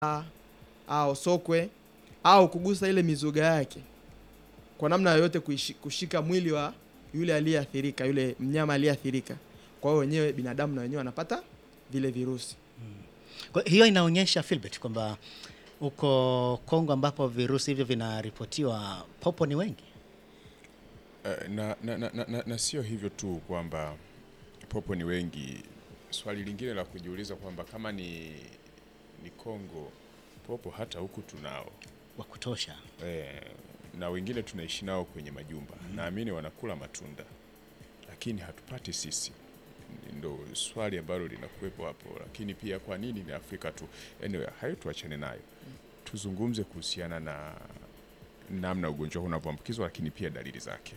au sokwe au kugusa ile mizoga yake kwa namna yoyote kuishi- kushika mwili wa yule aliyeathirika, yule mnyama aliyeathirika. Kwa hiyo wenyewe binadamu na wenyewe wanapata vile virusi. Kwa hiyo inaonyesha Philbert kwamba huko Kongo ambapo virusi hivyo vinaripotiwa popo ni wengi. Eh, na, na, na, na, na, na sio hivyo tu kwamba popo ni wengi. Swali lingine la kujiuliza kwamba kama ni ni Kongo, popo hata huku tunao wa kutosha. eh, na wengine tunaishi nao kwenye majumba naamini wanakula matunda, lakini hatupati sisi. Ndo swali ambalo linakuwepo hapo, lakini pia kwa nini ni Afrika tu? Anyway, hayo tuachane nayo, tuzungumze kuhusiana na namna ugonjwa huu unavyoambukizwa, lakini pia dalili zake.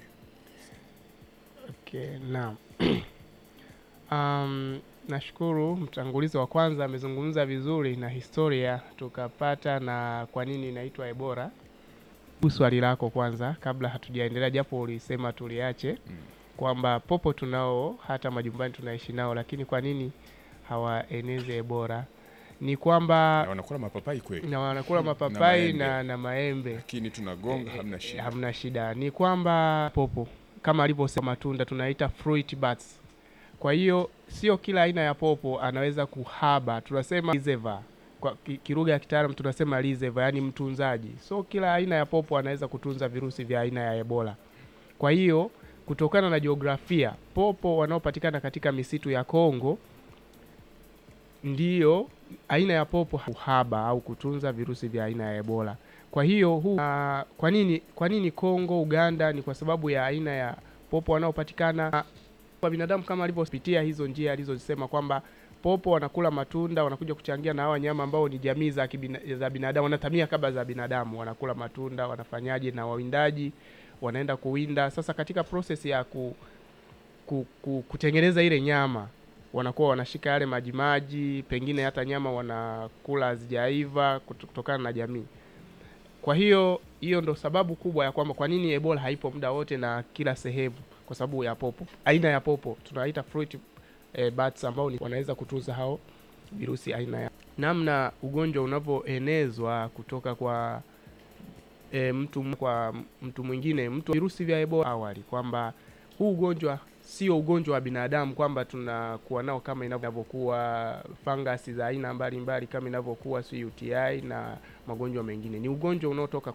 Okay, naam. Um, nashukuru mtangulizi wa kwanza amezungumza vizuri na historia tukapata na kwa nini inaitwa Ebola. Huu swali lako kwanza kabla hatujaendelea, japo ulisema tuliache Mm. kwamba popo tunao hata majumbani tunaishi nao, lakini kwa nini hawaeneze Ebola? Ni kwamba Na wanakula mapapai kweli, na wanakula Na mapapai maembe. na, na maembe lakini tunagonga, Eh, hamna eh, shida. hamna shida. Ni kwamba popo kama alivyosema matunda tunaita fruit bats. Kwa hiyo sio kila aina ya popo anaweza kuhaba, tunasema reservoir. Kwa ki- kilugha ya kitaalam tunasema reservoir, yani mtunzaji. So kila aina ya popo anaweza kutunza virusi vya aina ya Ebola. Kwa hiyo kutokana na jiografia, popo wanaopatikana katika misitu ya Kongo ndiyo aina ya popo uhaba au kutunza virusi vya aina ya Ebola. Kwa hiyo huu, ah, kwa nini kwa nini Kongo, Uganda? Ni kwa sababu ya aina ya popo wanaopatikana kwa binadamu, kama alivyopitia hizo njia alizozisema kwamba popo wanakula matunda, wanakuja kuchangia na hawa wanyama ambao ni jamii za, kibina, za binadamu, wanatamia kama za binadamu, wanakula matunda, wanafanyaje, na wawindaji wanaenda kuwinda. Sasa katika proses ya ku, ku, ku, kutengeneza ile nyama wanakuwa wanashika yale majimaji, pengine hata nyama wanakula hazijaiva kuto- kutokana na jamii. Kwa hiyo hiyo ndo sababu kubwa ya kwamba kwa nini Ebola haipo muda wote na kila sehemu, kwa sababu ya popo, aina ya popo tunaita fruit eh, bats ambao ni wanaweza kutunza hao virusi aina ya namna ugonjwa unavyoenezwa kutoka kwa e, mtu m- kwa mtu mwingine mtu virusi vya Ebola awali kwamba huu ugonjwa sio ugonjwa wa binadamu kwamba tunakuwa nao kama inavyokuwa fangasi za aina mbalimbali kama inavyokuwa si UTI na magonjwa mengine. Ni ugonjwa unaotoka